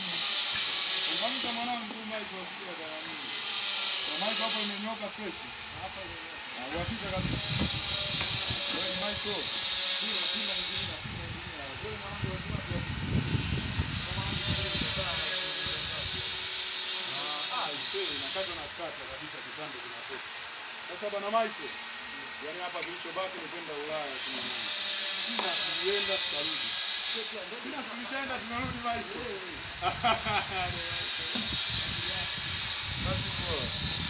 Ungamta mwanangu Michael sikia bwana mimi. Kwa Michael hapo imenyoka fresh. Hapa ile. Ah, uhakika kabisa. Wewe ni Michael. Pima pima ingine pima ingine. Wewe mwanangu wa jua tu. Ah, ah, isee, nakata na kata kabisa kipande kinatoka. Sasa bwana Michael, yaani hapa kilichobaki ni kwenda Ulaya tu mwanangu. China tulienda tukarudi. China tulishaenda tunarudi Michael. Basi poa.